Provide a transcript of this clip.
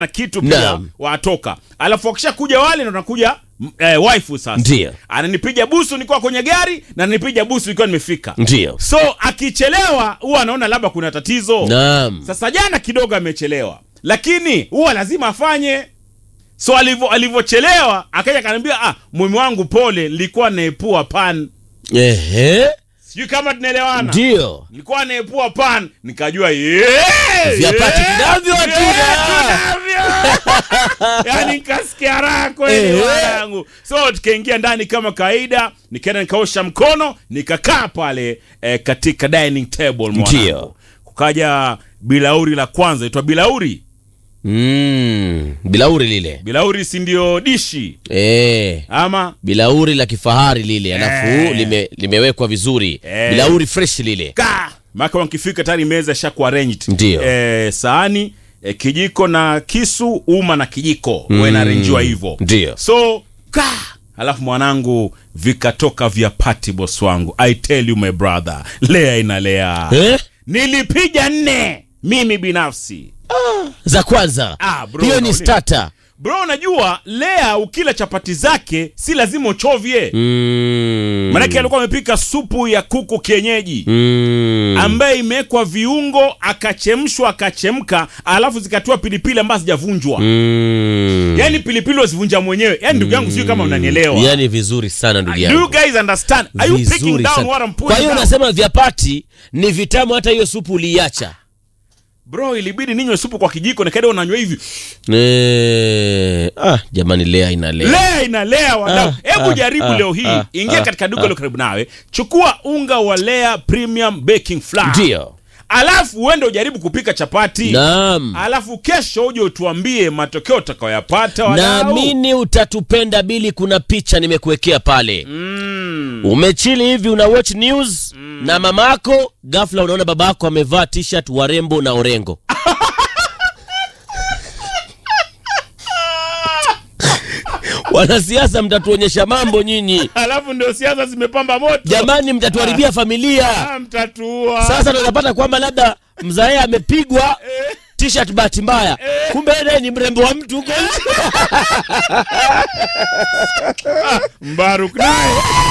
na kitu pia Naam. watoka alafu wakisha kuja wale ndo nakuja m- eh, waifu sasa Ndiyo. ananipiga busu nikiwa kwenye gari na ananipiga busu nikiwa nimefika Ndio. so akichelewa huwa anaona labda kuna tatizo Naam. sasa jana kidogo amechelewa lakini huwa lazima afanye so alivyo alivyochelewa akaja akaniambia ah mume wangu pole nilikuwa naepua pan Ehe. sijui kama tunaelewana Ndio. nilikuwa naepua pan nikajua yeah, Vyapati yeah, tunavyo, yeah, hatuna. tunavyo. yani nikasikia raha kweli Eh. wanangu so tukaingia ndani kama kawaida nikaenda nikaosha mkono nikakaa pale eh, katika dining table mwanangu Ndio. kukaja bilauri la kwanza itwa bilauri Mm. Bilauri lile. bilauri si ndio dishi Eh. ama Bilauri la kifahari lile alafu Eh. lime, limewekwa vizuri. Eh. Bilauri fresh lile. ka maka wakifika tayari meza ishakuwa arranged Ndio. eh, sahani eh, kijiko na kisu uma na kijiko mm. inarenjiwa hivyo Ndio. so ka alafu mwanangu vikatoka vya pati boss wangu i tell you my brother lea inalea Eh? nilipiga nne mimi binafsi Za kwanza. Ah, bro, Hiyo ni unaona. starter. bro unajua lea ukila chapati zake si lazima uchovye Mm. manake alikuwa amepika supu ya kuku kienyeji Mm. ambaye imewekwa viungo akachemshwa akachemka alafu zikatiwa pilipili ambazo zijavunjwa Mm. yaani pilipili wazivunja mwenyewe yaani ndugu yangu sijui kama unanielewa Yaani vizuri sana ndugu do you yangu. guys understand are you picking Vizuri down sana. what I'm Kwa putting hiyo down? unasema vyapati ni vitamu hata hiyo supu uliiacha. bro ilibidi ninywe supu kwa kijiko nikaenda unanywa hivi Eh, ah, jamani lea inalea. lea inalea wadau Ah, hebu ah, jaribu ah, leo hii ah, ingia ah, katika duka ah. lilo karibu nawe chukua unga wa lea premium baking flour Ndio. alafu uende ujaribu kupika chapati Naam. alafu kesho uje utuambie matokeo utakayoyapata wadau. Naamini utatupenda Bili, kuna picha nimekuwekea pale. mm. Umechili hivi una watch news na mamako, ghafla unaona babako amevaa t-shirt warembo na orengo. Wanasiasa mtatuonyesha mambo nyinyi. alafu ndio siasa zimepamba moto Jamani mtatuharibia familia. Ah, mtatua Sasa tunapata kwamba labda mzae amepigwa t-shirt bahati mbaya, kumbe yeye ni mrembo wa mtu huko nje. mbaruk naye